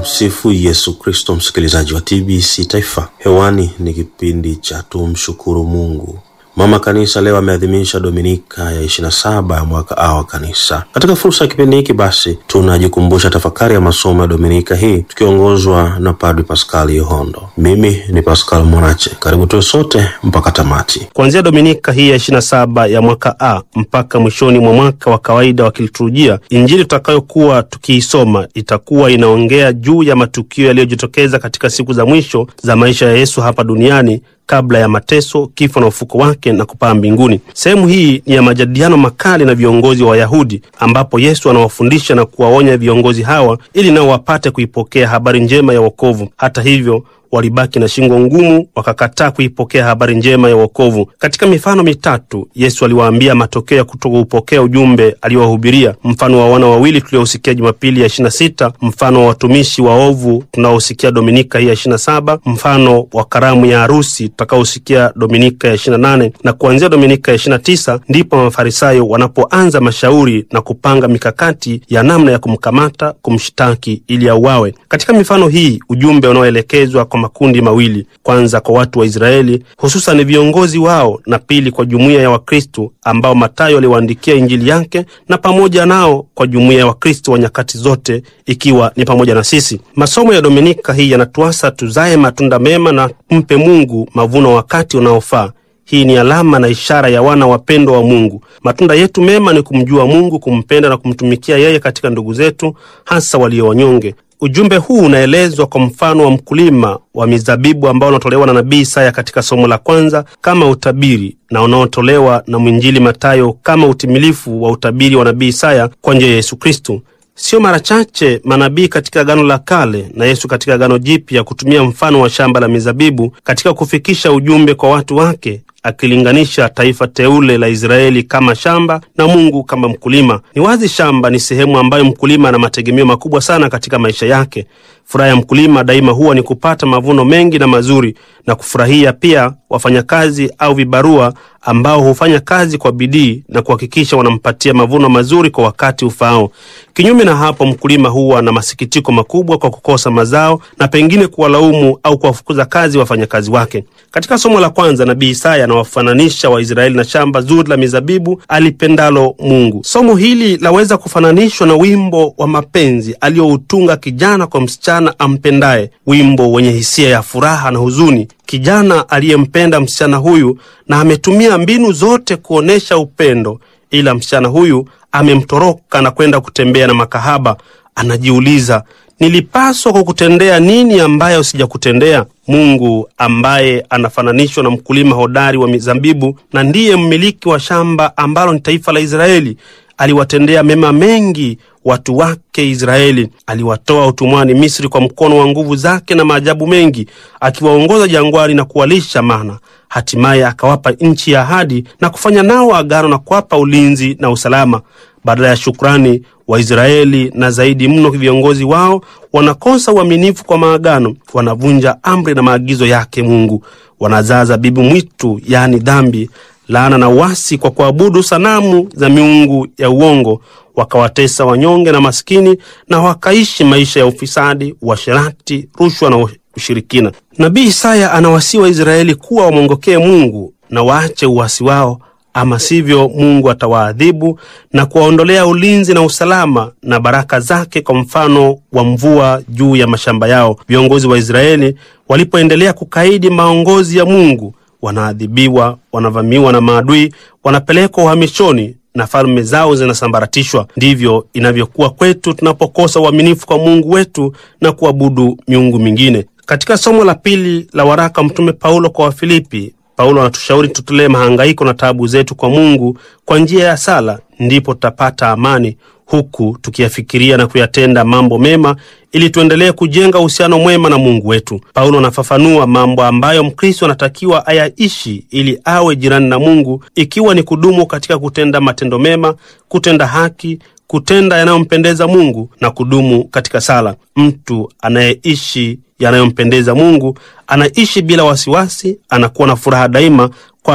Tumsifu Yesu Kristo, msikilizaji wa TBC Taifa. Hewani ni kipindi cha tumshukuru Mungu. Mama Kanisa leo ameadhimisha Dominika ya 27 ya mwaka A wa Kanisa. Katika fursa ya kipindi hiki, basi tunajikumbusha tafakari ya masomo ya Dominika hii tukiongozwa na Padri Paskali Yohondo. Mimi ni Paskal Mwanache, karibu tuwe sote mpaka tamati. Kuanzia Dominika hii ya 27 ya mwaka A mpaka mwishoni mwa mwaka wa kawaida wa kiliturujia, Injili tutakayokuwa tukiisoma itakuwa inaongea juu ya matukio yaliyojitokeza katika siku za mwisho za maisha ya Yesu hapa duniani kabla ya mateso, kifo na ufuko wake na kupaa mbinguni. Sehemu hii ni ya majadiliano makali na viongozi wa Wayahudi, ambapo Yesu anawafundisha na kuwaonya viongozi hawa ili nao wapate kuipokea habari njema ya wokovu. Hata hivyo walibaki na shingo ngumu, wakakataa kuipokea habari njema ya wokovu. Katika mifano mitatu, Yesu aliwaambia matokeo ya kutokuupokea ujumbe aliowahubiria: mfano wa wana wawili tuliosikia Jumapili ya 26, mfano wa watumishi waovu tunaosikia Dominika hii ya 27, mfano wa karamu ya harusi tutakaosikia Dominika ya 28, na kuanzia Dominika ya 29 ndipo Mafarisayo wanapoanza mashauri na kupanga mikakati ya namna ya kumkamata, kumshtaki ili auawe. Katika mifano hii ujumbe unaoelekezwa kwa makundi mawili: kwanza kwa watu wa Israeli hususan viongozi wao, na pili kwa jumuiya ya Wakristo ambao Matayo aliwaandikia Injili yake, na pamoja nao kwa jumuiya ya Wakristo wa nyakati zote, ikiwa ni pamoja na sisi. Masomo ya Dominika hii yanatuasa tuzae matunda mema na mpe Mungu mavuno wakati unaofaa. Hii ni alama na ishara ya wana wapendwa wa Mungu. Matunda yetu mema ni kumjua Mungu, kumpenda na kumtumikia yeye katika ndugu zetu, hasa walio wanyonge. Ujumbe huu unaelezwa kwa mfano wa mkulima wa mizabibu ambao unatolewa na nabii Isaya katika somo la kwanza kama utabiri na unaotolewa na mwinjili Matayo kama utimilifu wa utabiri wa nabii Isaya kwa njia ya Yesu Kristo. Sio mara chache manabii katika Agano la Kale na Yesu katika Agano Jipya kutumia mfano wa shamba la mizabibu katika kufikisha ujumbe kwa watu wake, akilinganisha taifa teule la Israeli kama shamba na Mungu kama mkulima. Ni wazi shamba ni sehemu ambayo mkulima ana mategemeo makubwa sana katika maisha yake. Furaha ya mkulima daima huwa ni kupata mavuno mengi na mazuri, na kufurahia pia wafanyakazi au vibarua ambao hufanya kazi kwa bidii na kuhakikisha wanampatia mavuno mazuri kwa wakati ufaao. Kinyume na hapo, mkulima huwa na masikitiko makubwa kwa kukosa mazao na pengine kuwalaumu au kuwafukuza kazi wafanyakazi wake. Katika somo la kwanza, nabii Isaya anawafananisha Waisraeli na shamba zuri la mizabibu alipendalo Mungu. Somo hili laweza kufananishwa na wimbo wa mapenzi aliyoutunga kijana kwa msichana ampendaye, wimbo wenye hisia ya furaha na huzuni. Kijana aliyempenda msichana huyu na ametumia mbinu zote kuonyesha upendo, ila msichana huyu amemtoroka na kwenda kutembea na makahaba. Anajiuliza, nilipaswa kukutendea nini ambayo sijakutendea? Mungu ambaye anafananishwa na mkulima hodari wa mizabibu na ndiye mmiliki wa shamba ambalo ni taifa la Israeli aliwatendea mema mengi watu wake Israeli. Aliwatoa utumwani Misri kwa mkono wa nguvu zake na maajabu mengi, akiwaongoza jangwani na kuwalisha mana. Hatimaye akawapa nchi ya ahadi na kufanya nao agano na kuwapa ulinzi na usalama. Badala ya shukrani, Waisraeli na zaidi mno viongozi wao wanakosa uaminifu kwa maagano, wanavunja amri na maagizo yake Mungu, wanazaa zabibu mwitu, yaani dhambi laana na uasi kwa kuabudu sanamu za miungu ya uongo, wakawatesa wanyonge na maskini, na wakaishi maisha ya ufisadi, uasherati, rushwa na ushirikina. Nabii Isaya anawasii Waisraeli kuwa wamwongokee Mungu na waache uasi wao, ama sivyo Mungu atawaadhibu na kuwaondolea ulinzi na usalama na baraka zake, kwa mfano wa mvua juu ya mashamba yao. Viongozi wa Israeli walipoendelea kukaidi maongozi ya Mungu wanaadhibiwa, wanavamiwa na maadui, wanapelekwa uhamishoni na falme zao zinasambaratishwa. Ndivyo inavyokuwa kwetu tunapokosa uaminifu kwa Mungu wetu na kuabudu miungu mingine. Katika somo la pili la waraka Mtume Paulo kwa Wafilipi, Paulo anatushauri tutolee mahangaiko na taabu zetu kwa Mungu kwa njia ya sala, ndipo tutapata amani, huku tukiyafikiria na kuyatenda mambo mema ili tuendelee kujenga uhusiano mwema na Mungu wetu. Paulo anafafanua mambo ambayo Mkristo anatakiwa ayaishi ili awe jirani na Mungu, ikiwa ni kudumu katika kutenda matendo mema, kutenda haki, kutenda yanayompendeza Mungu na kudumu katika sala. Mtu anayeishi yanayompendeza Mungu anaishi bila wasiwasi, anakuwa na furaha daima, kwani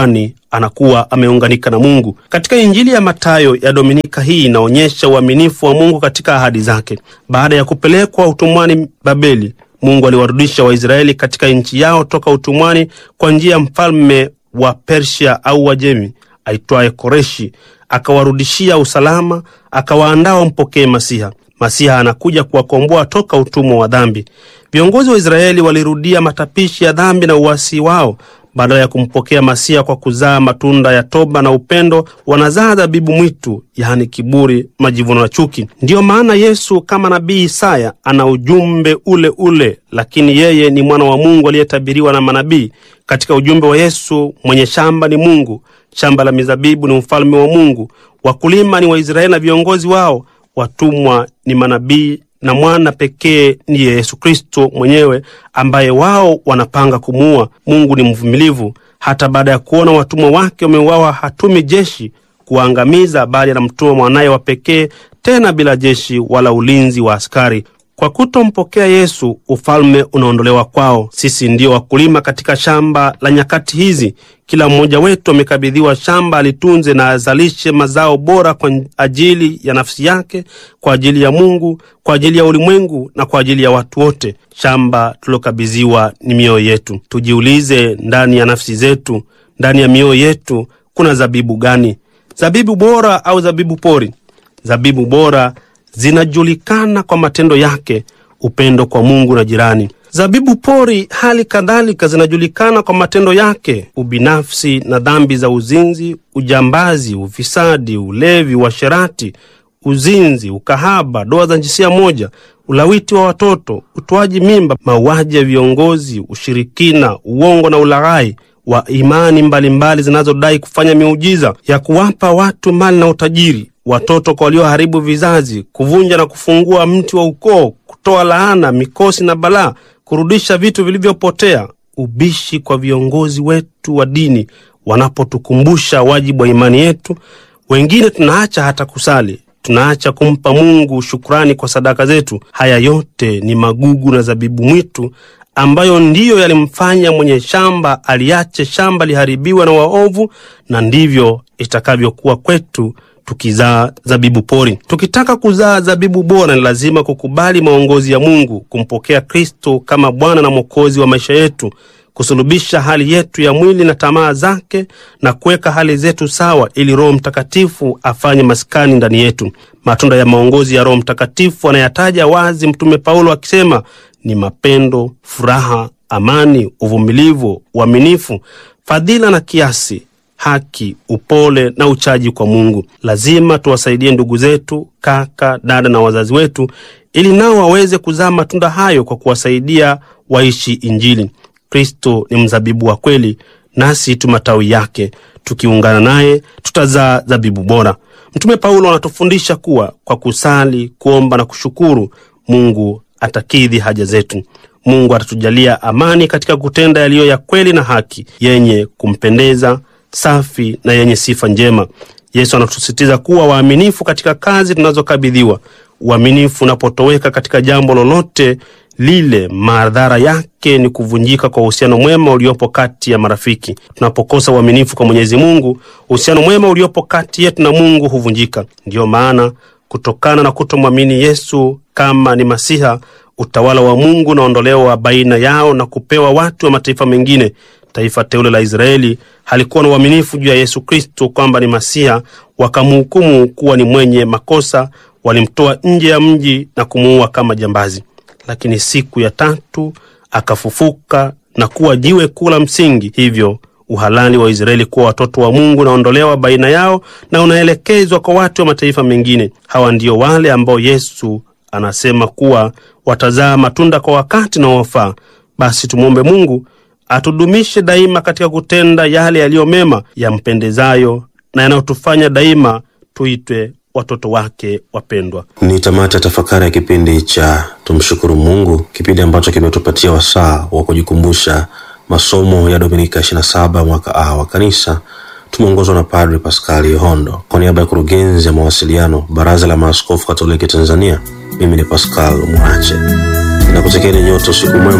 anakuwa ameunganika na Mungu. Katika Injili ya Mathayo ya Dominika hii inaonyesha uaminifu wa Mungu katika ahadi zake. Baada ya kupelekwa utumwani Babeli, Mungu aliwarudisha Waisraeli katika nchi yao toka utumwani kwa njia ya mfalme wa Persia au Wajemi aitwaye Koreshi, akawarudishia usalama, akawaandaa wampokee Masiha. Masiha anakuja kuwakomboa toka utumwa wa dhambi. Viongozi wa Israeli walirudia matapishi ya dhambi na uasi wao. Badala ya kumpokea Masiha kwa kuzaa matunda ya toba na upendo, wanazaa dhabibu mwitu, yaani kiburi, majivuno na chuki. Ndiyo maana Yesu kama nabii Isaya ana ujumbe ule ule, lakini yeye ni mwana wa Mungu aliyetabiriwa na manabii. Katika ujumbe wa Yesu, mwenye shamba ni Mungu, shamba la mizabibu ni ufalme wa Mungu, wakulima ni Waisraeli na viongozi wao, watumwa ni manabii na mwana pekee ni Yesu Kristo mwenyewe ambaye wao wanapanga kumuua. Mungu ni mvumilivu, hata baada ya kuona watumwa wake wameuawa, hatumi jeshi kuwaangamiza, bali anamtuma mwanaye wa pekee, tena bila jeshi wala ulinzi wa askari. Kwa kutompokea Yesu, ufalme unaondolewa kwao. Sisi ndio wakulima katika shamba la nyakati hizi. Kila mmoja wetu amekabidhiwa shamba alitunze na azalishe mazao bora kwa ajili ya nafsi yake, kwa ajili ya Mungu, kwa ajili ya ulimwengu na kwa ajili ya watu wote. Shamba tulilokabidhiwa ni mioyo yetu. Tujiulize, ndani ya nafsi zetu, ndani ya mioyo yetu kuna zabibu gani? Zabibu bora au zabibu pori? Zabibu bora zinajulikana kwa matendo yake, upendo kwa Mungu na jirani. Zabibu pori hali kadhalika zinajulikana kwa matendo yake, ubinafsi na dhambi za uzinzi, ujambazi, ufisadi, ulevi, uasherati, uzinzi, ukahaba, ndoa za jinsia moja, ulawiti wa watoto, utoaji mimba, mauaji ya viongozi, ushirikina, uongo na ulaghai wa imani mbalimbali zinazodai kufanya miujiza ya kuwapa watu mali na utajiri, watoto kwa walioharibu vizazi, kuvunja na kufungua mti wa ukoo, kutoa laana, mikosi na balaa, kurudisha vitu vilivyopotea, ubishi kwa viongozi wetu wa dini wanapotukumbusha wajibu wa imani yetu. Wengine tunaacha hata kusali, tunaacha kumpa Mungu shukrani kwa sadaka zetu. Haya yote ni magugu na zabibu mwitu ambayo ndiyo yalimfanya mwenye shamba aliache shamba liharibiwa na waovu, na ndivyo itakavyokuwa kwetu tukizaa zabibu pori. Tukitaka kuzaa zabibu bora, ni lazima kukubali maongozi ya Mungu, kumpokea Kristo kama Bwana na Mwokozi wa maisha yetu, kusulubisha hali yetu ya mwili na tamaa zake, na kuweka hali zetu sawa, ili Roho Mtakatifu afanye maskani ndani yetu. Matunda ya maongozi ya Roho Mtakatifu anayataja wazi Mtume Paulo akisema ni mapendo, furaha, amani, uvumilivu, uaminifu, fadhila na kiasi, haki, upole na uchaji kwa Mungu. Lazima tuwasaidie ndugu zetu, kaka, dada na wazazi wetu, ili nao waweze kuzaa matunda hayo kwa kuwasaidia waishi Injili. Kristo ni mzabibu wa kweli, nasi tu matawi yake. Tukiungana naye tutazaa zabibu bora. Mtume Paulo anatufundisha kuwa kwa kusali, kuomba na kushukuru, Mungu atakidhi haja zetu. Mungu atatujalia amani katika kutenda yaliyo ya kweli na haki, yenye kumpendeza, safi na yenye sifa njema. Yesu anatusisitiza kuwa waaminifu katika kazi tunazokabidhiwa. Uaminifu unapotoweka katika jambo lolote lile, madhara yake ni kuvunjika kwa uhusiano mwema uliopo kati ya marafiki. Tunapokosa uaminifu kwa Mwenyezi Mungu, uhusiano mwema uliopo kati yetu na Mungu huvunjika. Ndiyo maana kutokana na kutomwamini Yesu kama ni Masiha, utawala wa Mungu unaondolewa baina yao na kupewa watu wa mataifa mengine. Taifa teule la Israeli halikuwa na uaminifu juu ya Yesu Kristo kwamba ni Masiha, wakamhukumu kuwa ni mwenye makosa, walimtoa nje ya mji na kumuua kama jambazi. Lakini siku ya tatu akafufuka na kuwa jiwe kuu la msingi. Hivyo uhalali wa Israeli kuwa watoto wa Mungu unaondolewa baina yao na unaelekezwa kwa watu wa mataifa mengine. Hawa ndio wale ambao Yesu anasema kuwa watazaa matunda kwa wakati na wafaa. Basi tumwombe Mungu atudumishe daima katika kutenda yale yaliyo mema, yampendezayo na yanayotufanya daima tuitwe watoto wake wapendwa. Ni tamati ya tafakari ya kipindi cha Tumshukuru Mungu, kipindi ambacho kimetupatia wasaa wa kujikumbusha masomo ya Dominika 27 mwaka A wa Kanisa. Tumeongozwa na Padre Paskali Yohondo. Kwa niaba ya kurugenzi ya mawasiliano Baraza la Maaskofu Katoliki Tanzania, mimi ni Pascal Mwache, nakutakieni nyote usiku mwema.